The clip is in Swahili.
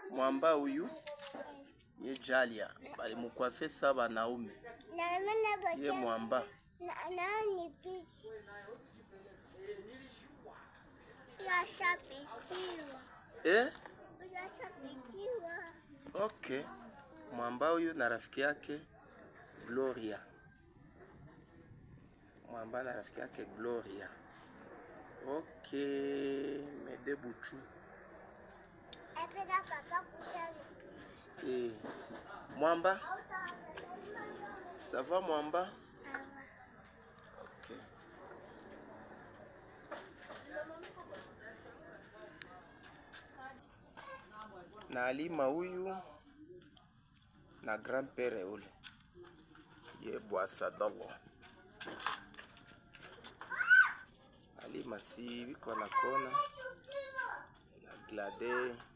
mwamba huyu ye Jalia balimukwafe sa banaume Na mana ba ye mwamba na na ni pichi. Ya shapitiwa. eh? Ya shapitiwa. Okay, mwamba huyu na rafiki yake Gloria, mwamba na rafiki yake Gloria. Okay, Mede Buchu Ependa papa kutani. eh. Mwamba, ça va mwamba? Awa. Okay. na alima huyu na grand-pere ule ye bwasa dogo alima si biko na kona na glade